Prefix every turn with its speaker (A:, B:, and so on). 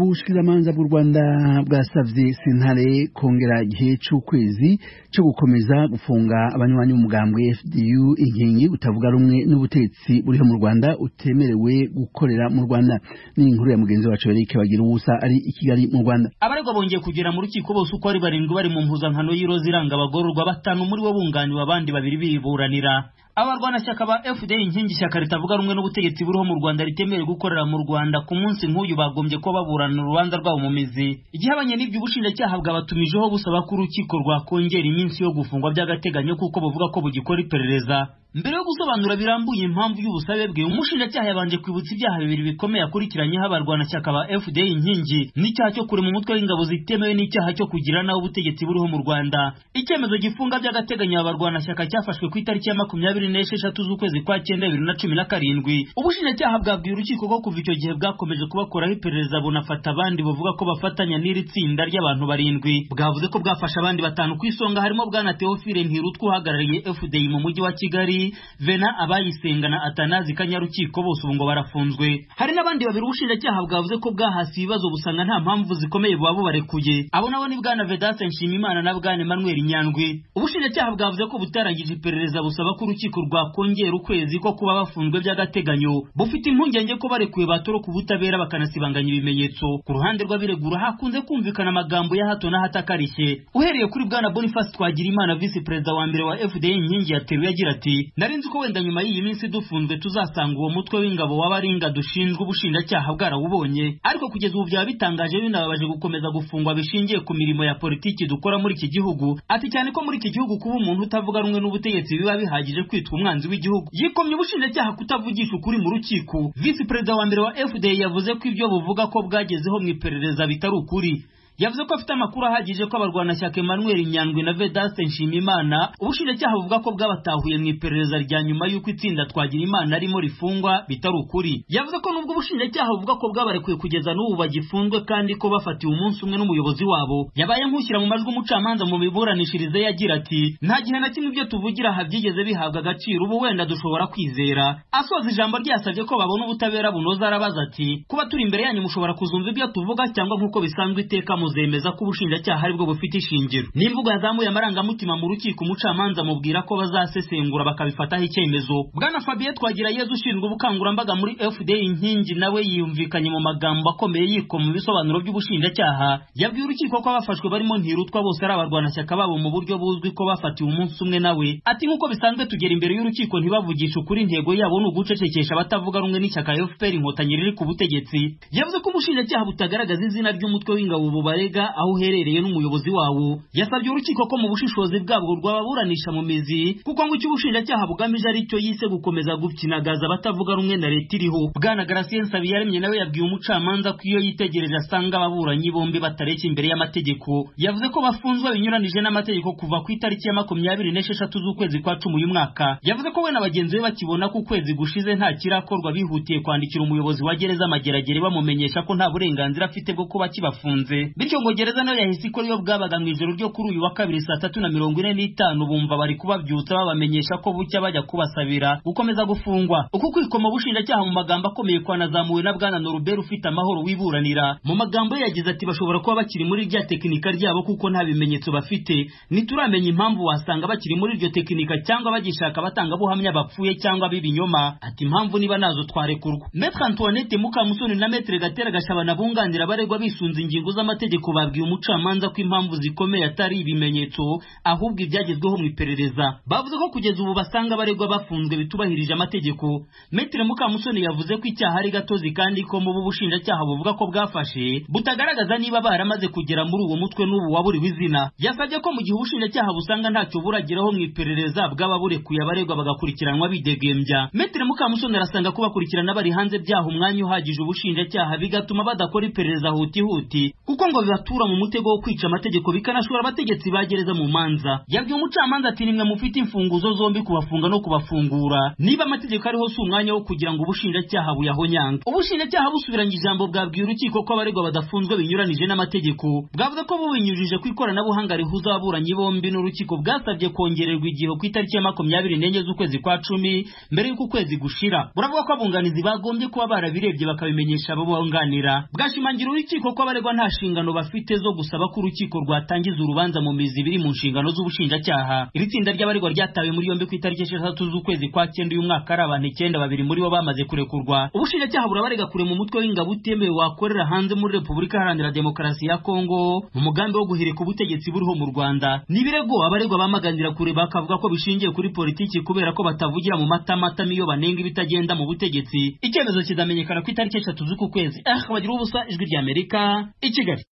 A: ubushikiranganza bw'u rwanda bwasabye sentare kongera igihe cy'ukwezi cyo gukomeza gufunga abanywanyi b'umugambwe fdu inkingi utavuga rumwe n'ubutetsi buriho mu rwanda utemerewe gukorera mu rwanda ni inkuru ya mugenzi wacu eric bagira ubusa ari i kigali mu rwanda
B: abaregwa bongeye kugera mu rukiko bose uko ari barindwi bari mu mpuzankano y'iroza iranga abagororwa batanu muri bo bunganiwe abandi babiri biburanira abarwanashyaka ba fda inkingi ishyaka ritavuga rumwe n'ubutegetsi buriho mu rwanda ritemerewe gukorera mu rwanda ku munsi nk'uyu bagombye kuba baburana urubanza rwabo mu mizi igihabanye n'ibyo ubushinjacyaha bwabatumijeho busaba ko urukiko rwakongera iminsi yo gufungwa by'agateganyo kuko bavuga ko bugikora iperereza mbere yo gusobanura birambuye impamvu y'ubusabe bwe umushinjacyaha yabanje kwibutsa ibyaha bibiri bikomeye akurikiranyeho abarwanashyaka ba fda inkingi n'icyaha cyo kurema umutwe w'ingabo zitemewe n'icyaha cyo kugira nawe ubutegetsi buriho mu rwanda icyemezo gifunga by'agateganyo abarwanashyaka cyafashwe ku itariki ya makumyabiri n'esheshatu z'ukwezi kwa cyenda bibiri na cumi na karindwi ubushinjacyaha bwabwiye urukiko ko kuva icyo gihe bwakomeje kubakoraho iperereza bunafata abandi bavuga ko bafatanya n'iri tsinda ry'abantu barindwi bwavuze ko bwafashe abandi batanu ku isonga harimo bwana teofile ntirutwa uhagarariye fda mu mujyi wa kigali vena abayisenga na atanazi kanyarukiko bose ubu ngo barafunzwe hari n'abandi babiri ubushinjacyaha bwavuze ko bwahasi ibibazo busanga nta mpamvu zikomeye buba bubarekuye abo nabo ni bwana vedase nshimimana na bwana emmanuel nyandwi ubushinjacyaha bwavuze ko butarangije iperereza busaba ko urukiko rwakongera ukwezi ko kuba bafunzwe by'agateganyo bufite impungenge ko barekuye batoroka ubutabera bakanasibanganya ibimenyetso ku ruhande rw'abiregura hakunze kumvikana amagambo ya hato n'ahatakarishye uhereye kuri bwana boniface twagirimana visi perezida wa mbere wa fda inkingi yateruye agira ati nari nzi ko wenda nyuma y'iyi minsi dufunzwe tuzasanga uwo mutwe w'ingabo w'abaringa dushinzwe ubushinjacyaha bwarawubonye ariko kugeza ubu byaba bitangaje binababaje gukomeza gufungwa bishingiye ku mirimo ya politiki dukora muri iki gihugu ati cyane ko muri iki gihugu kuba umuntu utavuga rumwe n'ubutegetsi biba bihagije kwitwa umwanzi w'igihugu yikomye ubushinjacyaha kutavugisha ukuri mu rukiko visi perezida wa mbere wa fda yavuze ko ibyo buvuga ko bwagezeho mu iperereza bitari ukuri yavuze ko afite amakuru ahagije ko abarwanashyaka Emmanuel Nyandwi na Vedaste Nshimimana ubushinjacyaha buvuga ko bwabatahuye mu iperereza rya nyuma y'uko itsinda twagira imana arimo rifungwa bitari ukuri yavuze ko nubwo ubushinjacyaha buvuga ko bwabarekuye kugeza n'ubu bagifunzwe kandi ko bafatiwe umunsi umwe n'umuyobozi wabo yabaye nk'ushyira mu majwi umucamanza mu miburanishirize yagira ati nta gihe na kimwe ibyo tuvugira aha byigeze bihabwa agaciro ubu wenda dushobora kwizera asoza ijambo rye yasabye ko babona ubutabera bunoza arabaza ati kuba turi imbere yanyu mushobora kuzumva ibyo tuvuga cyangwa nk'uko bisanzwe iteka mu buzemeza ko ubushinjacyaha aribwo bufite ishingiro n'imvugo yazamuye amarangamutima mu rukiko umucamanza amubwira ko bazasesengura bakabifataho icyemezo bwana fabiye twagira yezu ushinzwe ubukangurambaga muri fda inkingi nawe yumvikanye mu magambo akomeye yikoma mu bisobanuro by'ubushinjacyaha yabwiye urukiko ko abafashwe barimo ntirutwa bose ari abarwanashyaka babo mu buryo buzwi ko bafatiwe umunsi umwe nawe ati nk'uko bisanzwe tugera imbere y'urukiko ntibavugisha ukuri intego yabo ni ugucecekesha abatavuga rumwe n'ishyaka fpr inkotanyi riri ku butegetsi yavuze ko ubushinjacyaha butagaragaza izina ry'umutwe w'ingabo bubare warega aho uherereye n'umuyobozi wawo yasabye urukiko ko mu bushishozi bwabwo rwababuranisha mu mizi kuko ngo icyo ubushinjacyaha bugamije ari cyo yise gukomeza gupyinagaza abatavuga rumwe na leta iriho bwana garasien nsabiyaremye nawe yabwiye umucamanza ko iyo yitegereje asanga ababuranyi bombi batareshya imbere y'amategeko yavuze ko bafunzwe binyuranije n'amategeko kuva ku itariki ya makumyabiri n'esheshatu z'ukwezi kwa cumi uyu mwaka yavuze ko we na bagenzi be bakibona ko ukwezi gushize nta kirakorwa bihutiye kwandikira umuyobozi wa gereza amageragere bamumenyesha ko nta burenganzira afite bwo kuba kibafunze bityo ngo gereza nayo yahise ikora iyo bwabaga mu ijoro ryo kuri uyu wa kabiri saa tatu na mirongo ine n'itanu bumva bari kubabyutsa babamenyesha ko bucya bajya kubasabira gukomeza gufungwa uku kwikoma ubushinjacyaha mu magambo akomeye kwanazamuwe na bwana norubert ufite amahoro wiburanira mu magambo ye yagize ati bashobora kuba bakiri muri rya tekinika ryabo kuko nta bimenyetso bafite ntituramenya impamvu wasanga bakiri muri iryo tekinika cyangwa bagishaka abatangabuhamya bapfuye cyangwa b'ibinyoma ati impamvu niba nazo twarekurwa metre antoinette mukamusoni na metre gatera gashabana bunganira abaregwa bisunze ingingo z'amategeko amategeko babwiye umucamanza ko impamvu zikomeye atari ibimenyetso ahubwo ibyagezweho mu iperereza bavuze ko kugeza ubu basanga abaregwa bafunzwe bitubahirije amategeko metire mukamusoni yavuze ko icyaha ari gatozi kandi ko mu b'ubushinjacyaha buvuga ko bwafashe butagaragaza niba baramaze kugera muri uwo mutwe n'ubu waburiwe izina yasabye ko mu gihe ubushinjacyaha busanga ntacyo burageraho mu iperereza bwaba burekuye abaregwa bagakurikiranwa bidegembya metire mukamusoni arasanga ko bakurikirana bari hanze byaha umwanya uhagije ubushinjacyaha bigatuma badakora iperereza hutihuti kuko ngo ahubwo bibatura mu mutego wo kwica amategeko bikanashora abategetsi bagereza mu manza yabwiye umucamanza ati nimwe mufite imfunguzo zombi kubafunga no kubafungura niba amategeko ariho si umwanya wo kugira ngo ubushinjacyaha buyahonyanga ubushinjacyaha busubiranye ijambo bwabwiye urukiko ko abaregwa badafunzwe binyuranije n'amategeko bwavuga ko bubinyujije ku ikoranabuhanga rihuza ababuranyi bombi n'urukiko bwasabye kongererwa igihe ku itariki ya makumyabiri n'enye z'ukwezi kwa cumi mbere y'uko ukwezi gushira buravuga ko abunganizi bagombye kuba barabirebye bakabimenyesha abo bunganira bwashimangira urukiko ko abaregwa nta nshingano bafite zo gusaba ko urukiko rwatangiza urubanza mu mizi biri mu nshingano z'ubushinjacyaha iri tsinda ry'abaregwa ryatawe muri yombi ku itariki esheshatu z'ukwezi kwa cyenda uyu mwaka ari abantu icyenda babiri muri bo bamaze kurekurwa ubushinjacyaha burabarega kure mu mutwe w'ingabo utemewe wakorera hanze muri repubulika iharanira demokarasi ya kongo mu mugambi wo guhirika ubutegetsi buriho mu rwanda ni ibirego abaregwa bamaganira kure bakavuga ko bishingiye kuri politiki kubera ko batavugira mu matamatama iyo banenga ibitagenda mu butegetsi icyemezo kizamenyekana ku itariki eshatu z'uku kwezi ah bagira ubusa ijwi ry'amerika i kigali